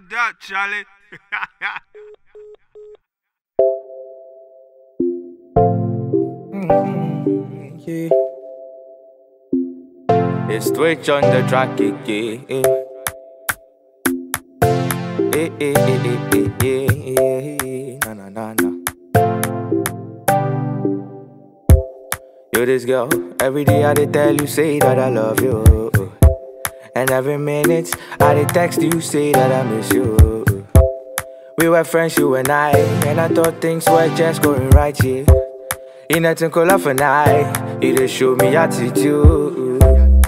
Ground that, Charlie. Yeah. It's Twitch on the track again. Eh, eh, eh, eh, eh, eh, eh, na na na na. You this girl, every day I dey tell you say that I love you, and every minute I dey text you say that I miss you. We were friends, you and I, and I thought things were just going right, yeah. In nothing color for night, it just show me attitude.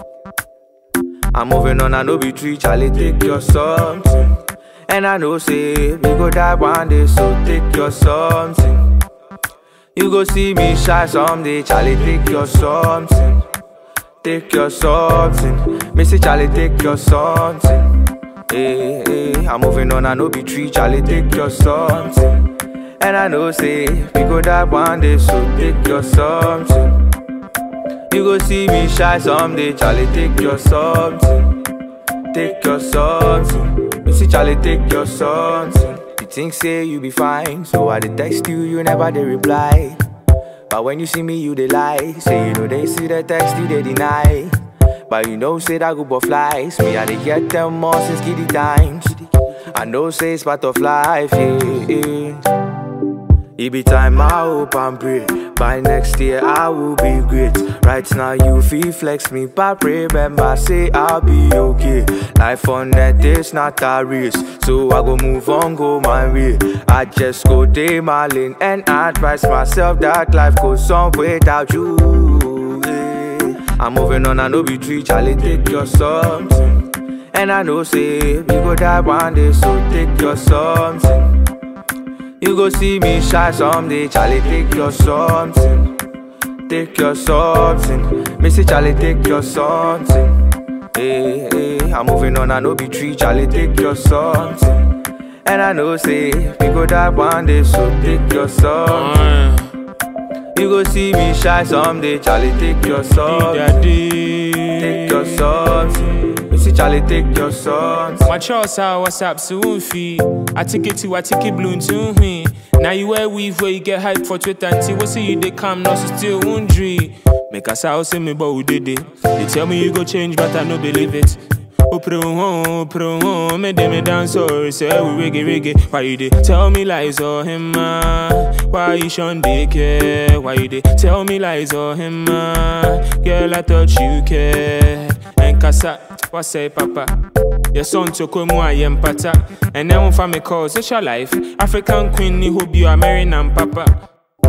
I'm moving on, I know be tree, Charlie, take your something. And I know say we go die one day, so take your something. You go see me shy someday, Charlie, take your something. Take your something. Me say Charlie, take your something. Hey, hey, I'm moving on, I know be tree, Charlie, take your something. And I know say we go die one day, so take your something. You go see me shy someday, Charlie, take your something. Take your something. You see Charlie, take your something. You think say you be fine, so I dey text you, you never dey reply. But when you see me, you dey lie. Say you know they see the text, you dey deny. But you know say that group of flies, me I dey get them more since kiddie times. I know say it's part of life, yeah. yeah. It be time I hope and pray. By next year I will be great. Right now you feel flex me, but remember say I'll be okay. Life on net is not a race, so I go move on, go my way. I just go day my lane and advise myself that life goes on without you. yeah. I'm moving on, I know be tree, Charlie, take your something. And I know say we go die one day, so take your something. You go see me shy someday, Charlie, take your something. Take your something. Me say, Charlie, take your something. Hey, hey, I'm moving on, I know be tree, Charlie, take your something. And I know say we go die one day, so take your something. You go see me shy someday, Charlie, take your something. Take your something. Me say, Charlie, take your something. My choice how WhatsApp so fee. I take it to I take it bloom to me. Now you wear weave where you get hype for Twitter and see what see you they come now so still wondering. Make us out say me but we did it. They tell me you go change but I no believe it. Oh pro oh pro oh me dem me dance or say we reggae reggae. Why you dey tell me lies or him ah? Why you shun they care? Why you dey tell me lies or him ah? Girl I thought you care. And casa, what say papa? Your son to come I am pata. And then one family calls, it's your life. African queen, ni hope you are marrying and papa.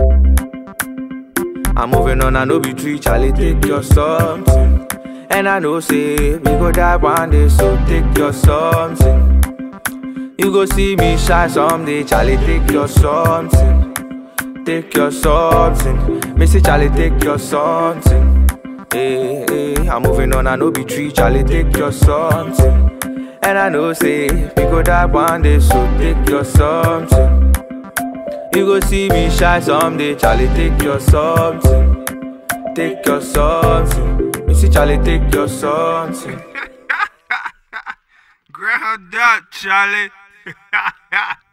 I'm moving on, I know be tree, Charlie, take your something. And I know say we go die one day, so take your something. You go see me shy someday, Charlie, take your something. Take your something. Me say Charlie, take your something. Hey, hey, I'm moving on, I know be tree, Charlie, take your something. And I know say we go die one day, so take your something. You go see me shy someday, Charlie, take your something. Take your something. Me see Charlie, take your something. Ground that, Charlie.